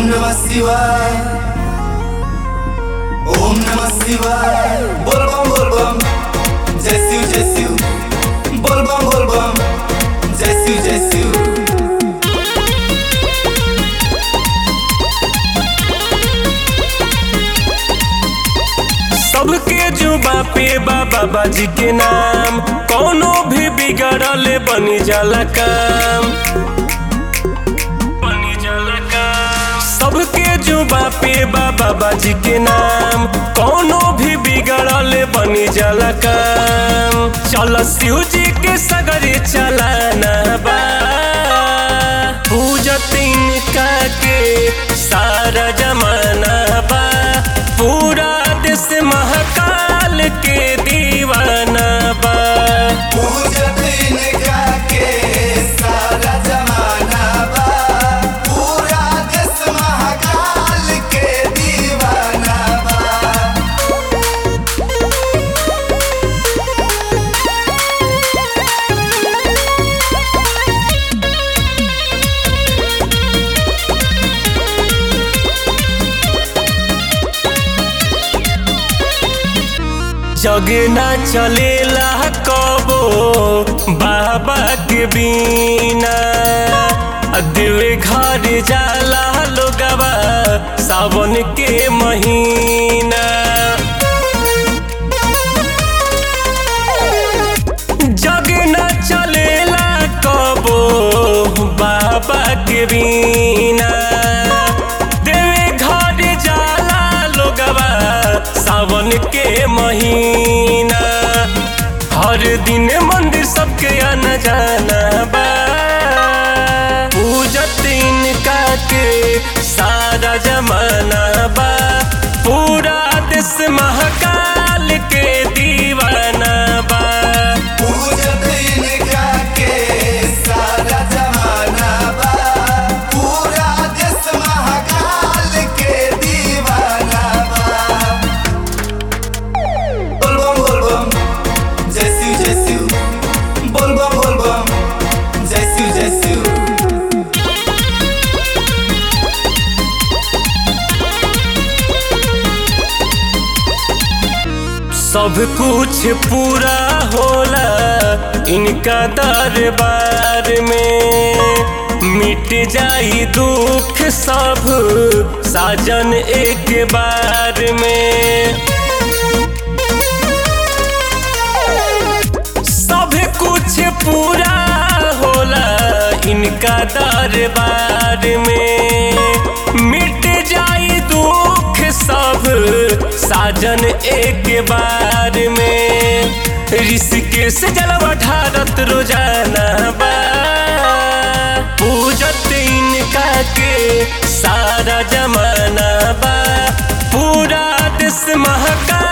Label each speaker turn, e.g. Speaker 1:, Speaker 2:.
Speaker 1: ओम नमः शिवाय ओम नमः शिवाय बोल बम बोल बम जय शिव जय शिव बोल बम बोल बम जय शिव जय शिव
Speaker 2: सबके जुबा पे बाबा बाजी के नाम कोनो भी बिगड़ल बनी जाला काम बनी जाला काम सबके जुबा पे बाबा बाजी के नाम कोनो भी बिगड़ल बनी जाला काम चल शिव जी के सगरे चलाना बा पूजत इनका के सारा जमाना बा पूरा देश महाकाल के दीवाना बा
Speaker 1: पूजत इनका के सारा जमाना बा पूरा देश महाकाल के दीवाना बा
Speaker 2: जग ना चलेला कबो बाबा के बिना देवे घर जाला लोगवा सावन के महीना जग न चलेला कबो बाबा के बिना देवे घर जाला लोगवा सावन के महीना हर दिन मंदिर सबके आना जाना बा पूजत इनका के सारा जमाना बा पूरा देश महाकाल के दीवाना बा
Speaker 1: पूजत इनका के सारा जमाना बा पूरा देश महाकाल के दीवाना बा बोल बम बोल बम जय शिव जय शिव बोल बम बोल बम जय शिव जय शिव
Speaker 2: सब कुछ पूरा होला इनका दरबार में मिट जाई दुख सब साजन एक बार में सब कुछ पूरा होला इनका दरबार में मिट जाई दुख सब साजन एक बार में ऋषिकेश जलवा ढारत रोजाना बा पूजत इनका के सारा जमाना बा पूरा देश महाकाल